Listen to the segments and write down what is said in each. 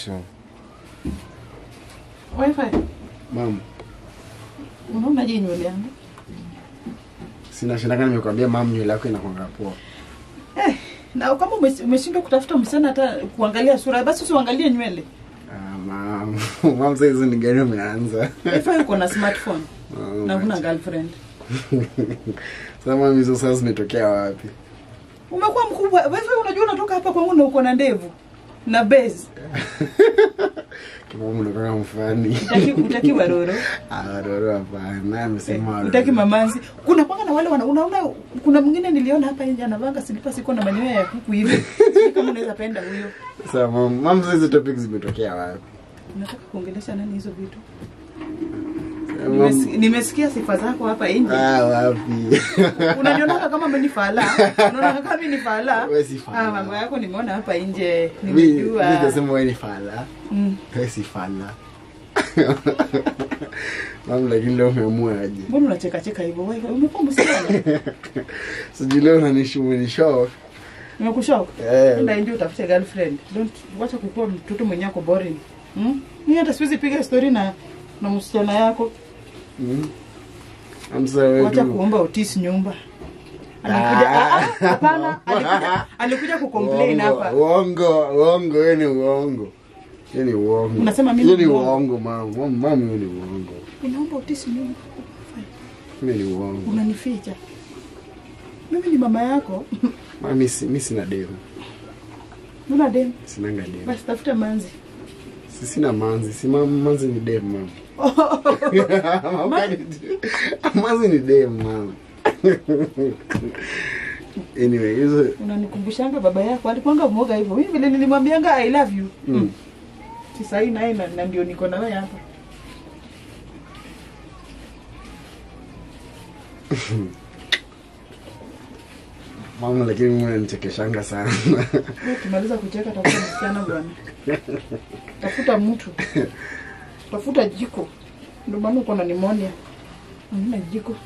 tu. Wifi, Mam, unaona je nywele yangu? sina shindaka nimekwambia mam nywele yako inakwanga poa. Eh, na kama ume- umeshindwa kutafuta msichana hata kuangalia sura, basi usiangalie nywele. Ah, mam, mam sasa hizo ni gani umeanza? Wifi uko na smartphone Mam, na huna girlfriend. Sasa mam hizo sasa zimetokea wapi? Umekuwa mkubwa. Wifi unajua unatoka hapa kwangu na uko na ndevu na base. Kama mnakaa mfani. Utaki utaki waroro. Ah, Roro hapana, amesema Eh, Roro. utaki mamanzi. Kuna kwanga na wale wana, unaona kuna mwingine niliona hapa nje anavanga silipa siko na manyoya ya kuku hivi. Sijui kama unaweza penda huyo. Sasa mam, mam sasa hizo topics zimetokea wapi? Unataka kuongelesha nani hizo vitu? Sasa, Nimes- mam- Nimesikia sifa zako hapa nje. Ah, wapi? Unanionaka kama mimi ni fala. Unaona kama mimi ni fala. Wewe si fala. Ah, mambo yako nimeona hapa nje. Mimi Nimejua. mimi nasema wewe ni fala. Mm. Wewe si fala. Mam, lakini leo umeamua aje? Mbona unacheka cheka hivyo? Wewe umekuwa msichana. Sijui leo unanishow. Nimekushock. Eh. Enda nje utafute girlfriend. Don't wacha kukua mtoto mwenye ako boring. Hmm? Mimi hata siwezi piga story na na msichana yako. Mm. I'm sorry. Wacha tu. kuomba Otis nyumba. Alikuja Ah. ah, ah, hapana, alikuja alikuja kucomplain Uongo, hapa. Uongo, uongo, hiyo ni uongo. Hiyo ni uongo. Unasema mimi Hiyo ni ni uongo? uongo, mama. Mama, mama, hiyo ni uongo. Unaomba Otis nyumba. Hiyo ni uongo. Unanificha. Mimi ni mama yako. Mama, mimi si- mimi sina demu. Una dem. Sinanga demu. Basi tafuta manzi. Si sina manzi. Si mama, manzi ni demu, mama. manzi ni demu, mama. anyway, hizo Unanikumbushanga baba yako alikuwanga mwoga hivyo. Mimi vile nilimwambianga I love you. mm. Sasa hii naye na, na ndio niko na wewe hapa. Mama, lakini mimi unanichekeshanga sana. Wewe Ukimaliza kucheka tafuta msichana bwana. Tafuta mtu. Tafuta jiko. Ndio maana uko na pneumonia. Hamna jiko.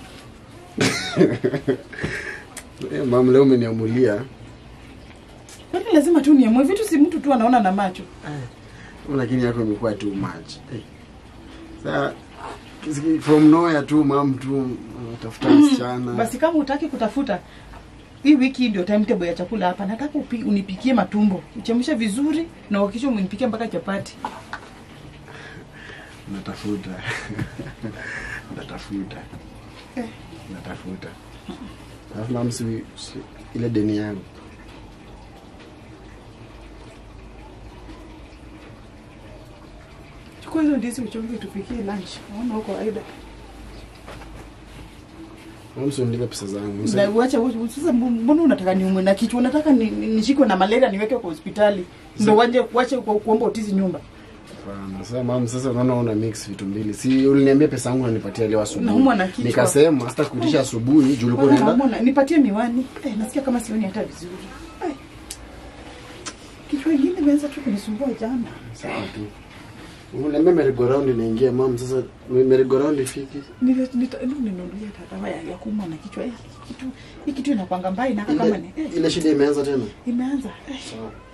Eh, Mama, leo umeniamulia. Kwani lazima tu niamue vitu si mtu tu anaona na macho. lakini yako imekuwa too much hey. Sa kisi- from nowhere tu mam tu tafuta msichana Basi kama utaki kutafuta hii wiki ndio timetable ya chakula hapa. Nataka upi, unipikie matumbo. Uchemshe vizuri na uhakikishe umenipikia mpaka chapati. natafuta natafuta Eh. natafuta alafu mam si, si ile deni yangu Chukua hizo ndizi uchonge tupikie lunch. Naona huko aida. mam si unilipe pesa zangu Na uache u- sasa mbona unataka niumwe na kichwa? Unataka ni- ni- nishikwe na malaria niweke kwa hospitali. Ndio waje wache ku- kuomba utizi nyumba. Hapana. Sasa mam, sasa unaona una mix vitu mbili. Si uliniambia pesa yangu unanipatia leo asubuhi. Naumwa na kichwa. Nikasema sita kuitisha asubuhi juu ulikuwa Bwana, unaenda. naomba nipatie miwani. Eh, nasikia kama sioni hata vizuri. Eh. Kichwa ingine imeanza tu kunisumbua jana. Sawa tu. Uliniambia merry go round inaingia mam, sasa merry go round ifiki. Nile- nita- hebu ninunulie dawa ya, ya kuumwa na kichwa. Eh, hii kitu hii kitu inakwanga mbaya na kama ni Ile eh, ile shida imeanza tena. imeanza. Eh, Sawa.